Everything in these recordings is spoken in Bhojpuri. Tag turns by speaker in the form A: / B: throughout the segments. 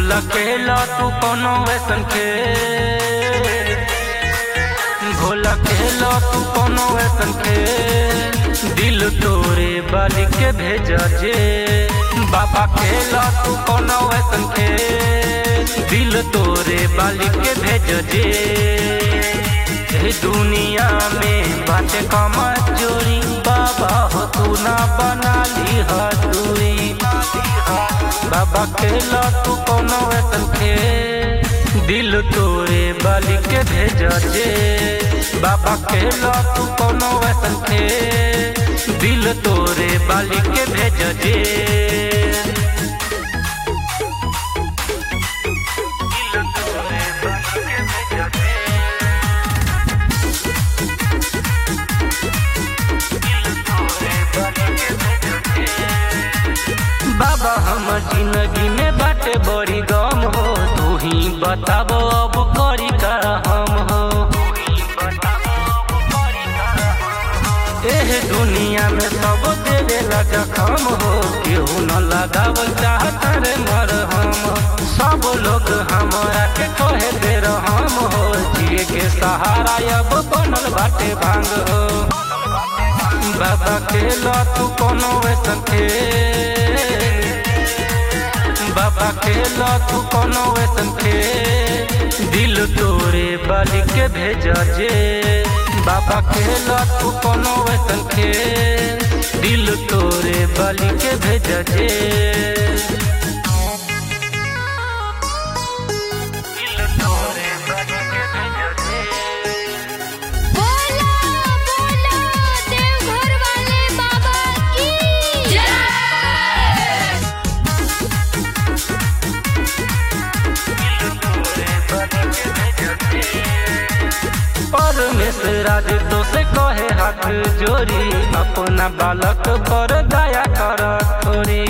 A: भोला खेला तू कोनो वैसन खेल भोला खेला तू कोनो वैसन खेल दिल तोरे बाली के भेजा जे बाबा खेला तू कोनो वैसन खेल दिल तोरे बाली के भेज जे ए दुनिया में बाटे कमा चोरी बाबा हो तू ना बना ली हदूरी बाबा खेला तू कोनो वैसन खेल दिल तोरे बाली के भेज जे बाबा खेला तू कोनो वैसन खेल दिल तोरे बाली के भेज जे दिल तोरे बाली के भेज जे बाबा हमर जिंदगी में बाटे बड़ी गम हो तू ही बताबो अब करी का हम हो एह दुनिया में सब देवे लगा कम हो केहू न लगावल चाहत रे मर हम सब लोग हमरा के कहे दे हम हो जिए के सहारा अब बनल बाटे भांग हो बाबा खेला तू कोनो वैसन खेल बाबा खेला तू कोनो वैसन खेल दिल तोरे बाली के भेजा जे बाबा खेला तू कोनो वैसन खेल दिल तोरे बाली के भेजा जे दिल तोरे बाली के भेजा जे
B: बोला बोला देवघर वाले बाबा की जय
A: परमेश्वर राज तो से कहे हाथ जोड़ी अपना बालक पर दया कर थोड़ी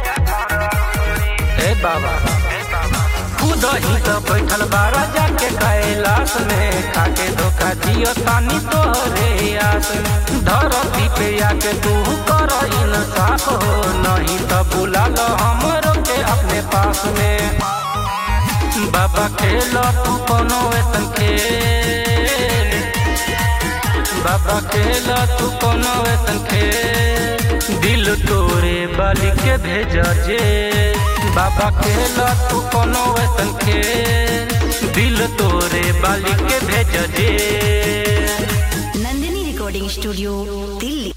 A: हे बाबा खुद ही तो बैठल बारा जाके कैलाश में खाके धोखा दियो तानी तोहरे आस धरती पे आके तू कर इंसाफ हो नहीं तो बुला लो हमरो के अपने पास में बाबा खेलो तू कोनो वैसन खेल बाबा खेलो तू कोनो वैसन खेल दिल तोरे बाली के भेजा जे बाबा खेलो तू कोनो वैसन खेल दिल तोरे बाली के भेजा जे
C: नंदिनी रिकॉर्डिंग स्टूडियो दिल्ली